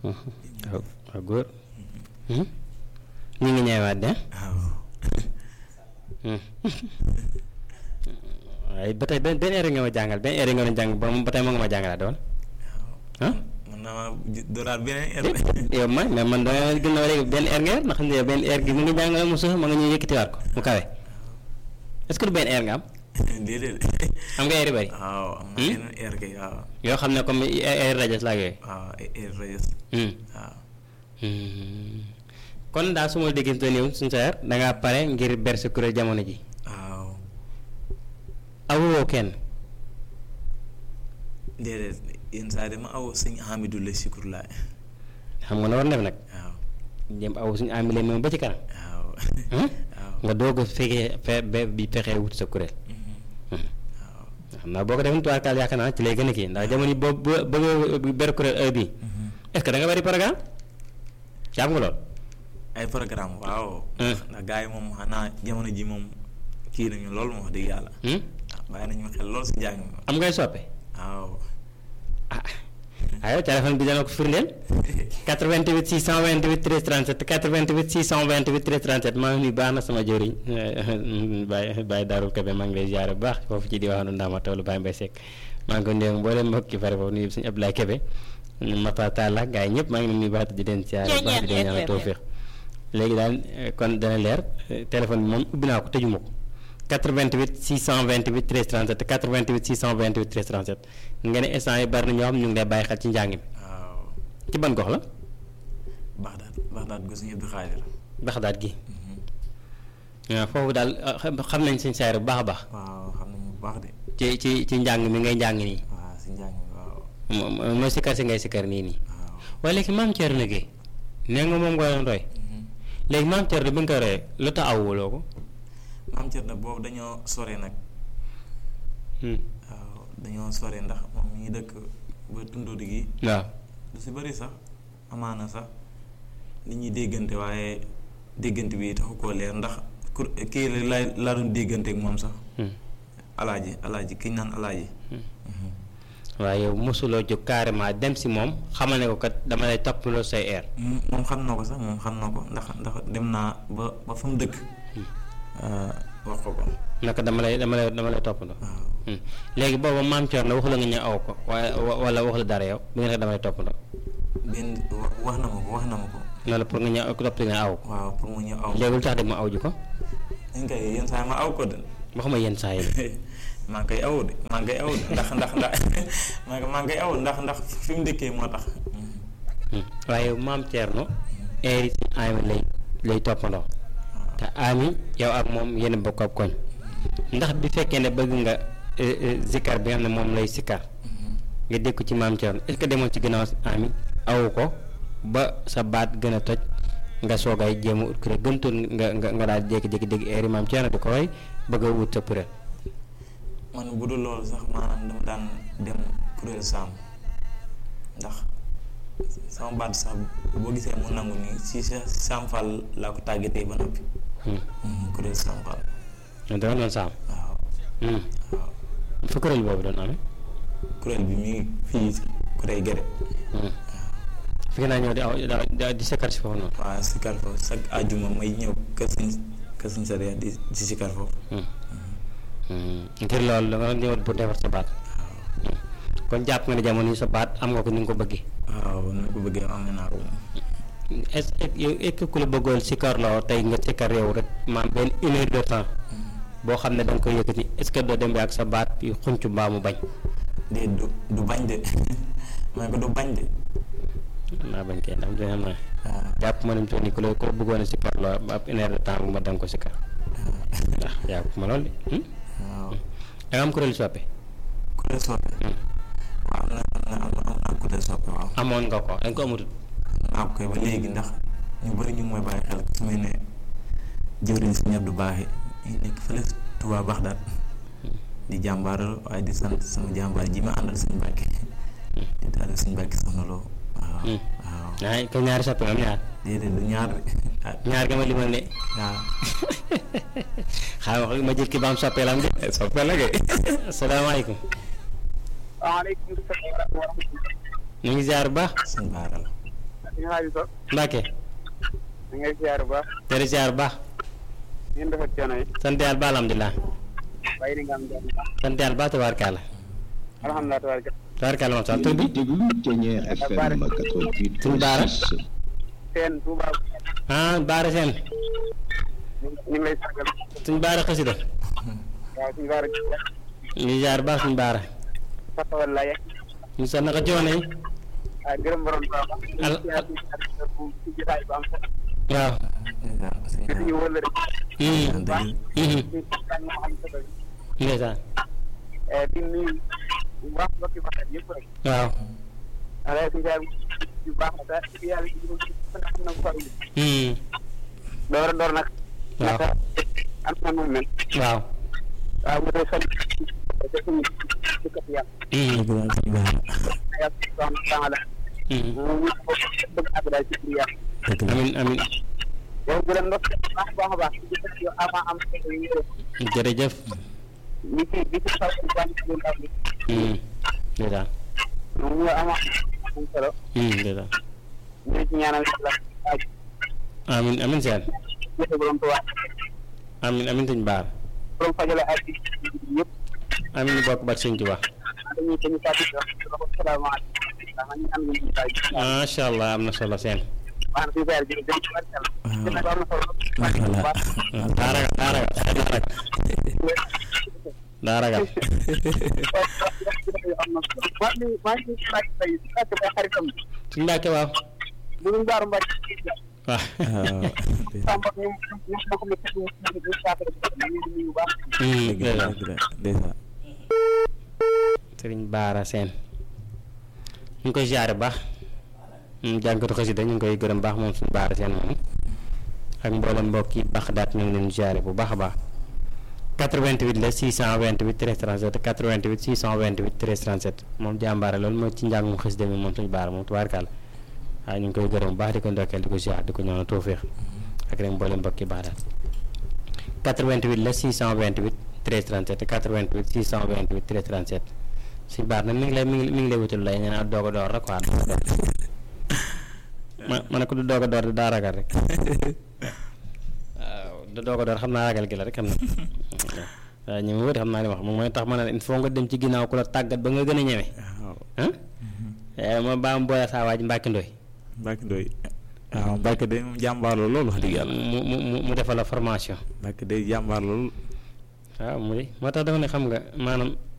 waaw waaw góor ñu ngi ñëwaat de waaw waaye ba tey benn benn heure nga ma jàngal benn heure nga ma jàng ba ba tey moo nga ma jàngalaat doon ah mën naa ma dooraat beneen heure yow ma mais man dama gën a léegi benn heure nga yor ndax xam nga benn heure gi mu ngi jàngale mu suuf ma nga ñëw yëkkatiwaat ko mu kawe est-ce que du benn heure nga am déedéet am nga heure yu bëri waaw am na yeneen heure kay waaw yoo xam ne comme heure rajo la ak yooyu waaw ay heure rajo Hmm. waaw kon daal su ma déggante nii suñu sa da ngaa pare ngir ber sa kuréel jamono ji waaw awoo kenn déedéet yenn saa dama aw sëñ Hamidou la Sikur laay xam nga na war def nag waaw jëm aw suñu amile moom ba ci kanam waaw Hmm? waaw nga doog a fekkee fe be bi fexee wut sa kuréel Mhm. Hmm. waaw xam naa boo ko defoon tubaarkaal yaakaar naa ci lay gën a kii ndax jamono yi boo boo bëgg ber kuréel heure bii Mhm. est-ce que da nga bari programme jàpp nga lool ay programme waaw Hmm. ndax gars yi moom xanaa jamono ji moom kii nañu loolu moom wax dëgg yàlla Hmm? waaw bàyyi nañu xel lool si njàng mi am ngay soppe waaw ah ayo téléphone bi dana ko firndeel 88 628 13 37 88 628 13 37 maa ngi nuyu baax na sama jëriñ Baye Baye Darou Kébé maa ngi lay ziare bu baax foofu ci diwaanu Ndama toolu Baye Mbaye Seck maa ngi ko nuyu mboolem mbokk ci fare foofu nuyu suñu Abdoulaye Kébé Mata Talla gars yi ñëpp maa ngi leen nuyu baax di leen ziare bu baax di leen ñaanal tawfiq léegi daal eh, kon dana leer eh, téléphone bi moom ubbi naa ko tëjuma ko 88 628 13 37 88 628 13 37 nga ne instant yi bari na ñoo xam ñu ngi lay bàyyi xel ci njàng mi waaw ci ban gox la Baxdaad Baxdaad gu suñu Abdou Xaadir baxdaat gi Mhm. waaw foofu daal ah, xam xam nañ seen saayir bu baax a baax waaw xam nañu bu baax de ci ci ci njàng mi ngay njàng nii waaw si njàng mi waaw mo- mo- mooy sikkar si ngay sikkar nii nii waaw waaye léegi maam Thierno Gueye nee nga moom nga doon roy Mhm. léegi maam Thierno bi nga ko royee lu tax awuloo ko maam Thierno boobu dañoo sore nag Hmm. waaw dañoo sore ndax moom mi ngi dëkk ba tundóodi gi waaw lu si bëri sax amaana sax nit ñi déggante waaye déggante bi taxu koo leer ndax kur kii la la laa doon déggante ak moom sax Hmm. alaaji alaaji ki ñu naan alaaji waaye yow mosuloo jóg carrément dem si moom xamal ne ko kat dama lay toppaloo say air moom moom xam na ko sax moom xam na ko ndax ndax dem naa ba ba fa mu dëkk wax ko ko naka dama lay dama lay dama lay toppandoo waaw Hmm. léegi booba maam Thierno waxu la nga ñëw aw ko waaye wa- wala wax la dara yow bi nga ne dama lay toppandoo benn wa- wax na ma ko wax na ma ko loolu pour nga ñëw topp nga aw ko waaw pour mu ñëw aw léegi lu tax de ma aw ji ko dañ koy yenn saa yi ma aw ko de waxuma yenn saa yi maa ngi koy aw de maa ngi koy aw de ndax ndax ndax maa ngi maa ngi koy aw ndax ndax fi mu dëkkee moo tax Hmm. waaye maam Thierno air yi si ami lay lay toppandoo te ami yow ak moom yéen a bokk ab koñ ndax bi fekkee ne bëgg nga eh, eh, zikkar bi nga xam ne moom lay sikkar nga dégg ko ci maam Thierno est-ce que demoon ci ginnaaw ami awu ko ba sa baat gën a toj nga soogay jéem a ut kuréel gëntoon nga nga nga daal jékki-jékki dégg air yi maam Thierno di ko way bëgg a wut sa kuréel man bu dul loolu sax maanaam dama daan dem kuréel saam ndax sama baat sax boo gisee mu nangu nii si sa saam Fall laa ko tàggatee ba noppi Hmm. kuréel saam Fall ñun dama doon saam waaw Hmm. waaw fa kuréel boobu doon amee kuréel bi mi ngi fii si kuréel gere Hmm. fi nga naa ñëw di aw di- di sikkar si foofu noonu waaw sikar foofu chaque àjjuma may ñëw kër sëñ kër sëñ Sariya di di sikar foofu Hmm. Hmm. ngir loolu da nga doon ñëw pour defar sa baat Hmm. kon jàpp nga ne jamono yi sa baat am nga ko ni nga ko bëggee waaw ni ko bëggee am naa ko moom est-ce que yow est-ce que ku la bëggoon sikkarloo tey nga sikkar yow rek maam benn une heure de temps boo xam ne da nga koy yëkkati est-ce que doo dem bi ak sa baat yu xunc mbaa mu bañ de du du bañ de ma ne ko du bañ de naa bañ kay ndax dina xam naa waaw jàpp ma ne mu toll nii ku la ku la bëggoon a sikkarloo ba ab une heure de temps bu ma da nga ko sikkar ndax jàpp ma loolu de hmm? waaw da nga am kuréel soppe kuréel soppe Hmm. waaw am na am na am na am naa kuréel soppe waaw amoon nga ko da nga ko amatul naa ko koy ba léegi ndax ñu bëri ñu mooy bàyyi xel su may ne jëwriñ si ñëpp du baaxee ñu nekk fële Tuubaa Baxdaad di jàmbaaral waaye di sant sama jàmbaar ji ma àndal suñu Mbàkke di daal suñu Mbàkke soxna loo waaw Hmm. waaw ñaar ko ñaari soppe nga am ñaar déedéet du ñaar de ah ñaar nga ma limal ne waaw xaaral ma jël ki ba am soppe la am de soppe la kay asalaamaaleykum waaleykum salaam wa rahmatulah. ñu ngi ziar bu baax suñu baara la suñu xaaju so Mbacke da ngay siyaar bu baax tere siyaar bu baax ngeen defar coono yi sant yàlla ba alhamdulilah bàyyi ni nga am jàmm sant yàlla ba tabaarkalla alhamdulilah tabaraka tabaarkalla moom sax tur bi déglu Ténière FM 88 Sëñ Baara. seen Touba ah Baara Seen ñu ngi lay sàggal suñ Baara xasida waaw suñu baara ñu ngi ziar bu baax suñ Baara fatawal la yegg ñu sax naka coono yi ah gërëm borom baax Al- siyaar bi bu ci jotaay bu am solo waaw gis ñu wël rek Mhm. baax Mhm. ci kan moo am solo ndeysaan di nuyu bu baax mbokki baxat yëpp rek waaw ala suñu siyaar bu baax la te ci yàlla ci nak na ko faru Mhm. door a door nag waaw naka am na nu mel waaw waaw mu dee fan te suñu dëkkat yàlla Mhm. dëgg la sëñ Baara yàlla subhanahu wa taala Mhm. mu ñu ko bëgg ak daal ci biir yàlla dëgg la amin amin yow bu leen ndox baax baax a baax ci dëkkat yow avant am solo yi ñëw jërëjëf li ci li ci xaw ci wàllu ci ndaw bi Mhm. ndeysaan moom ñu ama am solo Mhm. ndeysaan ñu ci ñaanal yàlla ak amin amin seen jëfe borom Tuubaa amin amin suñ Baara borom fajale ak yëpp amin ñu bokk bat suñ Tuubaa dañuy dañuy fàttali wax ko salaamaaleykum ndax ñu am ñu tay macha allah am na solo seen baax na fi faire jërëjëf dem ci barkal dina ko am na solo macha allah waaw daa ragal daa ragal daa ragal daa ragal am na solo maa ngi maa ngi laaj tey fekk bay xaritam suñ Mbàkke waaw bu ñu baaru mbay waaw samba ñu ñu ma ko metti ñu ñu saafara ñu ngi nuyu bu baax Mhm. dëgg la ndeysaan dëgg la ndeysaan sëriñ Baara Seen ñu ngi koy ziare bu baax moom jànkatu xasida ñu ngi koy gërëm baax moom suñu Baara Seen moom ak mboolem mbokk yi baax daat ñu ngi leen ziare bu baax a baax 88 la 628 13 37 88 628 13 37 moom jàmbaare loolu mooy ci njàngum xasida mi moom suñu Baara moom tubaarkàlla waaye ñu ngi koy gërëm bu baax di ko ndokkeel di ko ziar di ko ñaanal tawféex ak rek mboolem mbokk yi baax daat 88 la 628 13 37 88 628 13 37 si baar nag mi ngi lay mi ngi mi ngi lay wutul lay nee naa doog a door rek quoi doog a door ma ma ne ko du doog a door daa ragal rek waaw du doog a door xam naa ragal gi la rek xam na waaw ñu ma wëri xam naa li ma wax moom mooy tax ma ne il faut nga dem ci ginnaaw ku la tàggat ba nga gën a ñeme waaw ah ma baa mu boole saa waa ji Mbàkke Ndoy Mbacke Ndoye waaw Mbacke de moom jàmbaar la loolu wax dëgg yàlla mu mu mu mu defal la formation Mbacke de jàmbaar loolu waaw mu di moo tax dafa ne xam nga maanaam